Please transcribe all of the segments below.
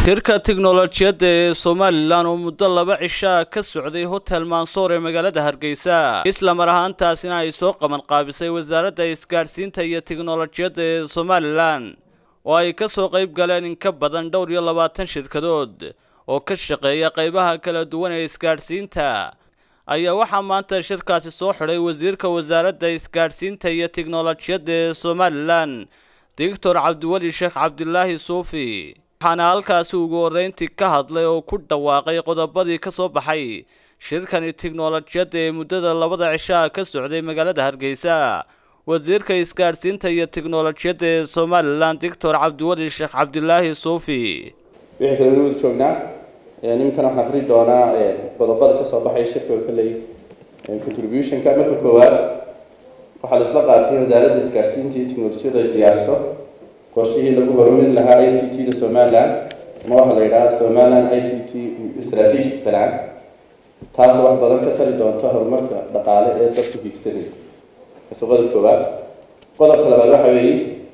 shirka tiknolojiyadda ee somalilan oo muddo laba cishaa ka socday hotel mansoor ee magaalada hargeysa isla mar ahaantaasina ay soo qaban qaabisay wasaaradda isgaadhsiinta iyo tiknolojiyadda ee somalilan oo ay ka soo qayb galeen in ka badan dhowr iyo labaatan shirkadood oo ka shaqeeya qaybaha kala duwan ee isgaadhsiinta ayaa waxaa maanta shirkaasi soo xidhay wasiirka wasaaradda isgaadhsiinta iyo tiknolojiyadda ee somalilan doctor cabdiweli sheekh cabdilaahi suufi waxaana halkaasi ugu horreyntii ka hadlay oo ku dhawaaqay qodobadii ka soo baxay shirkani tiknolojiyadda ee muddada labada cishaa ka socday magaalada hargeysa wasiirka isgaadhsiinta iyo tiknolojiyadda ee somalilan doctor cabdiweli sheekh cabdilaahi suufi wixii kale wada joognaa niminkan waxaan akri doonaa qodobada kasoo baxay shirka oo kaleey contributionka marka koowaad waxaa la isla qaatay wasaaradda isgaadhsiinta iyo tiknolojiyadda ay diyaariso qorshihii lagu horumarin lahaa i c t da somaliland ama waxaa la yidhaha somaliland i c t strategic plan taasoo wax badan ka tari doonta horumarka dhaqaale ee dadku hiigsanaya kaso qodob koowaad qodobka labaad waxa weeye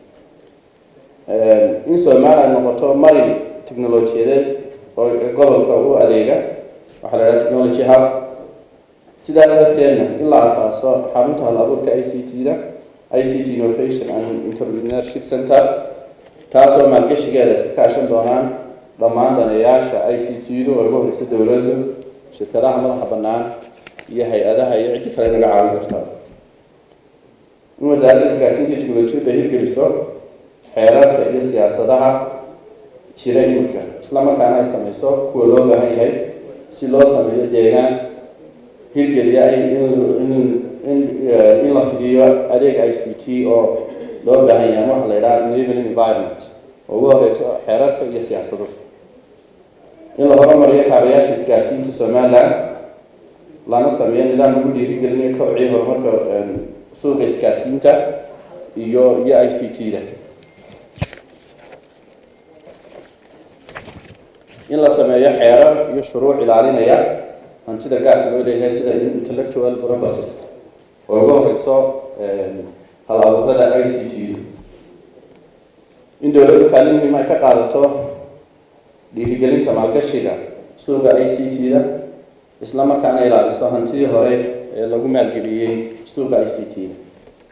in somaliland noqoto marin technolojiyadeed oo gobolka u adeega waxaa la yidhaha technology hub sidaas darteedna in la asaaso xarunta hal abuurka i c t da i c t innovation and entrepreneurship center taasoo maalgashigeeda iska kaashan doonaan dhammaan daneeyaasha i c t du oo ugu horeysa dowladdu shirkadaha madaxa bannaan iyo hay-adaha iyo ciddi kale naga caawin karta in wasaaradda isgaarsiinta technolojiyadda ay hirgeliso xeerarka iyo siyaasadaha jira imika islamarkaana ay sameyso kuwa loo baahan yahay si loo sameeyo deegaan hirgeliya in la fidiyo adeeg i c t oo loo baahan yahay waxaa la yidhaha enabling environment oo ugu horeyso xeerarka iyo siyaasado in la horumariyo kaabayaasha isgaarsiinta somaliland lana sameeyo nidaam lagu dhiirigelinayo kobciyo horumarka suuqa isgaarsiinta iyo iyo i c t da in la sameeyo xeerar iyo shuruuc ilaalinaya hantida gaarka loo leeyahay sida intellectual properties oo ugu horeyso hal abuurada i c t du in dowladdu kaalin muhiim ay ka qaadato dhiirigelinta maalgashiga suuqa i c t da isla markaana ilaaliso hantidii hore ee lagu maalgeliyey suuqa i c t da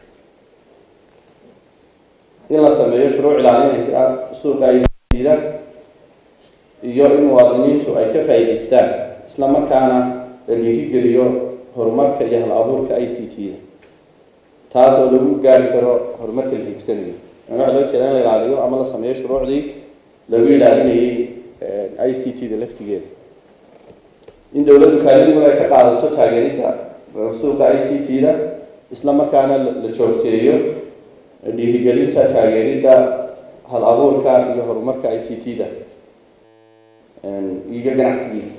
in la sameeyo shuruuc ilaalinaysa suuqa i c t da iyo in muwaadiniintu ay ka faa'iidaystaan isla markaana la dhiirigeliyo horumarka iyo hal abuurka i c t da taasoo lagu gaari karo horumarka la hiigsanayo waxaa loo jeeda in la ilaaliyo ama la sameeyo shuruucdii lagu ilaalinayay i c t da laftigeeda in dowladdu kaalin ay ka qaadato taageeridda suuqa i c t da isla markaana la joogteeyo dhiirigelinta taageeridda hal abuurka iyo horumarka i c t da iyo ganacsigiisa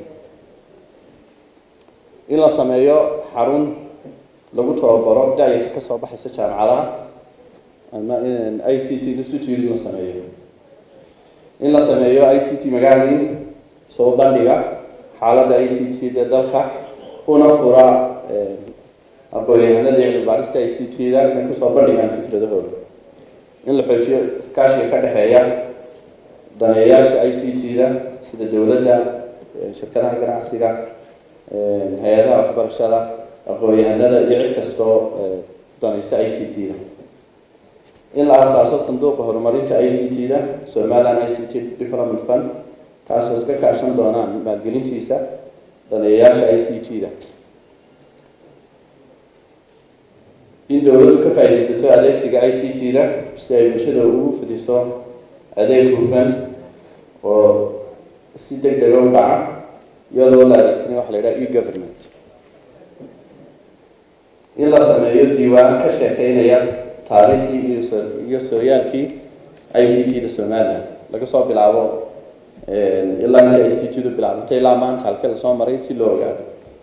in la sameeyo xarun lagu tababaro da-yarta kasoo baxaysa jaamacadaha ama i c t institute in la sameeyo in la sameeyo i c t magazine soo bandhiga xaaladda i c t da dalka una fura aqoon-yahanada cilmi baarista i c t da inay kusoo bandhigaan fikradahooda in la xoojiyo iskaashiga ka dhexeeya daneeyaasha i c t da sida dowladda shirkadaha ganacsiga hay-adaha waxbarashada aqoon-yahanada iyo cid kastoo danaysta i c t da in la asaaso sanduuqa horumarinta i c t da somaliland i c t development fund taasoo iska kaashan doonaan maalgelintiisa daneeyayaasha i c t da in dowladdu ka faaidaysato adeegsiga i c t da si ay bulshada ugu fidiso adeeg hufan oo si deg dega u dhaca iyadoo la adeegsanay waxa la yidhaha e government in la sameeyo diiwaan ka sheekeynaya taariikhdii iyo sooyaalkii i c t da somaliland laga soo bilaabo ilaa inta i c t du bilaabantay ilaa maanta halkii lasoo maray si loo ogaado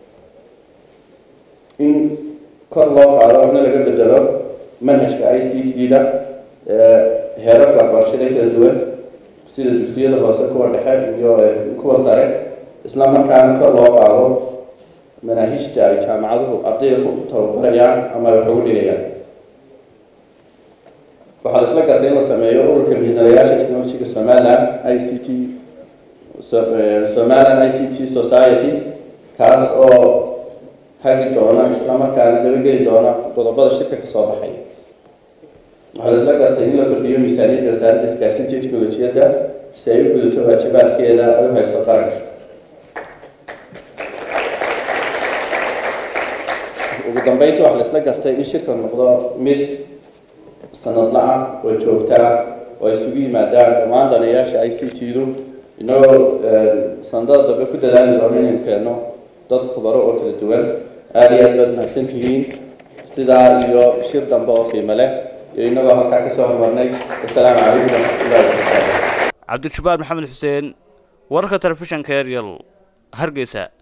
in kor loo qaado waxna laga bedelo manhajka i c t da heerarka waxbarashada kala duwan sida dugsiyada hoose kuwa dhexe iyo kuwa sare isla markaana kor loo qaado manaahijta ay jaamacaduhu ardayda ku tababarayaan ama ay wax ugu dhigayaan waxaa la isla gartay in la sameeyo ururka mihinalayaasha technologiga somaliland i c t somaliland i c t society kaas oo hagi doona islamarkaana dabageli doona qodobada shirka kasoo baxay waxaa la isla gartay in la kordhiyo miisaaniyadda wasaaradda isgaarsiinta iyo teknolojiyadda si ay u gudato waajibaadkeeda ay u hayso qaranka ugu dambeynta waxaa la isla gartay in shirka noqdo mid sanadla ah oo joogta ah oo ay isugu yimaadaan dhammaan danayaasha i c t-du inagoo sanadada dambe ku dadaali doono inaynu keenno dad khubaro oo kala duwan aada iyo aad baad mahadsan tihiin sidaa iyo shir dambe oo qiimo leh iyo inagoo halkaa kasoo hormarnay assalaamu calaykum waraxmatullahi wabarakaatu cabdijabbaar maxamed xuseen wararka telefishanka eryal hargeysa